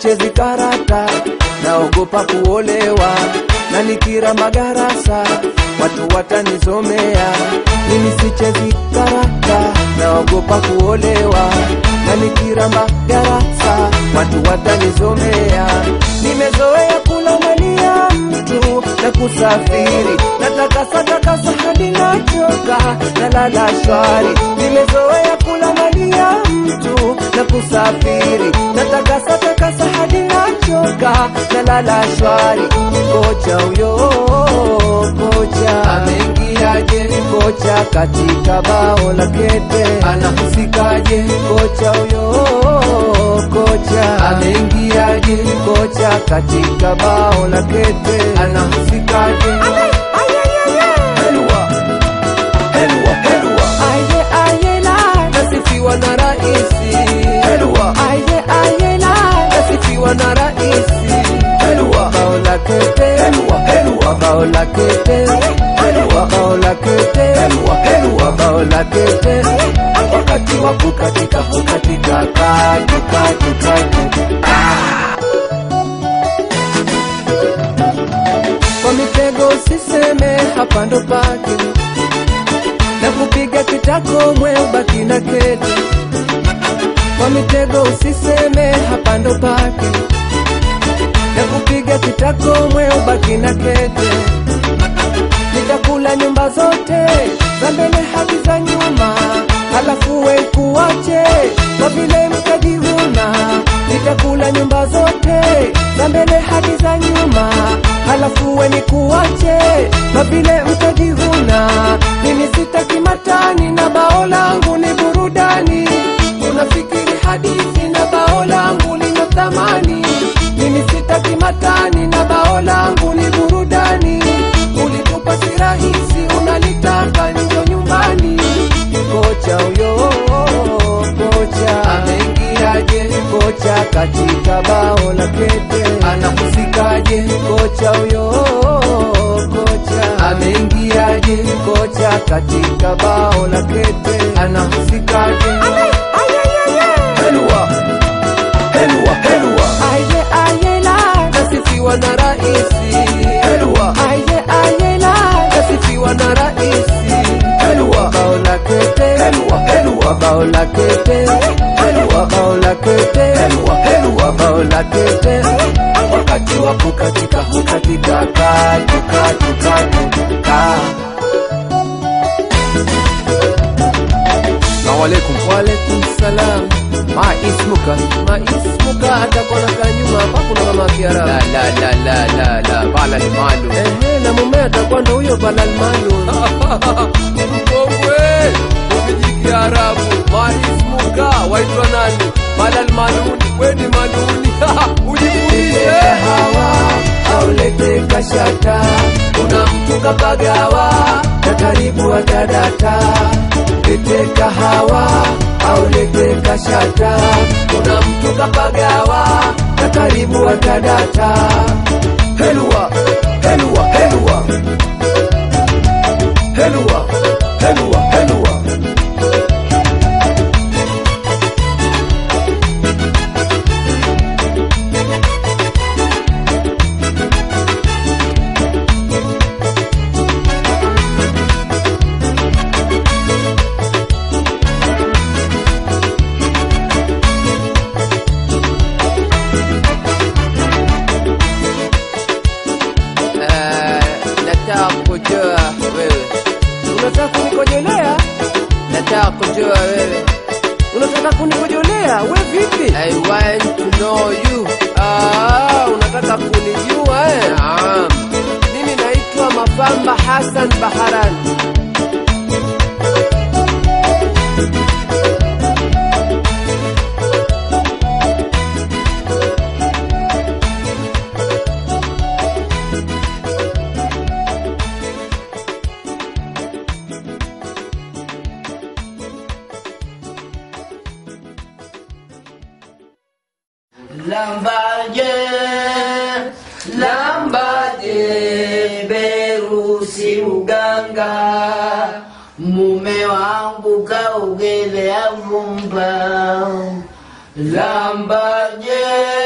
sichezi karata, naogopa kuolewa na nikira magarasa watu watanizomea. Mimi sichezi karata, naogopa kuolewa na nikira magarasa watu watanizomea. Nimezoea kula mali ya mtu na kusafiri, natakasa takasa hadi nachoka, nalala shwari. Nimezoea kula mali ya mtu na kusafiri, natakasa takasa hadi nachoka, nalala shwari. Kocha huyo kocha ameingiaje? Kocha katika bao la kete anahusikaje? Kocha huyo kocha ameingiaje? Kocha katika bao la kete anahusikaje? Helwa, helwa, helwa. Aye, aye, la. Nasifiwa na raisi Helwa. Aye, aye, la. Nasifiwa na raisi Helwa. Bao la kete Helwa, helwa. Bao la kete Helwa. Bao la kete Helwa, helwa. Bao la kete Wakati wa kukatika kukatika katu katu katu kwa mitego usiseme hapa ndo pake na kupiga kitako mwe ubaki na kete kwa mitego usiseme hapa ndo pake na kupiga kitako mwe ubaki na kete nitakula nyumba zote za mbele hadi za nyuma halafu we kuwache kwa vile mtajivuna nitakula nyumba zote za mbele hadi za nyuma halafu we ni kuwache kwa vile mtajivuna mimi sitaki matani na bao langu ni burudani unafikiri hadithi na bao langu lina thamani mimi sitaki matani na bao langu ni burudani ulitupa si rahisi unalitaka njo nyumbani kocha huyo kocha ameingiaje kocha katika bao la kete anahusikaje kocha huyo kocha ameingiaje kocha katika bao la kete anahusikaje helwa helwa helwa aye aye la nasifiwa na raisi helwa aye aye la nasifiwa na raisi helwa bao la kete helwa helwa bao la kete helwa bao la kete helwa helwa bao la kete wakati wa kukatika kukatika katu katu katu ka Assalamu alaikum. Walaikum salam. Ma ismuka? Ma ismuka atakuwa nakaa nyuma hapa kuna mama La Kiarabu. la la la la la bala ni malu. Ehe, na mume atakuwa ndo huyo Balal Malum. Mkongwe, ukiji Kiarabu. Ma ismuka waitwa nani? Malal maluni. We ni maluni. Ujifunishe. hawa aulete kashata kuna mtu kapagawa na karibu atadata lete kahawa aulete kashata kuna mtu kapagawa na karibu atadata helwa helwa helwa helwa helwa helwa Eh, Nataka kujua wewe. unataka kunikojolea Nataka kujua wewe. unataka kunikojolea we vipi I want to know you. Ah, unataka kunijua eh? Naam. Mimi naitwa Mafamba Hassan Baharan. Lambaje, lambaje, berusi uganga, mume wangu kaogelea vumba. Lambaje,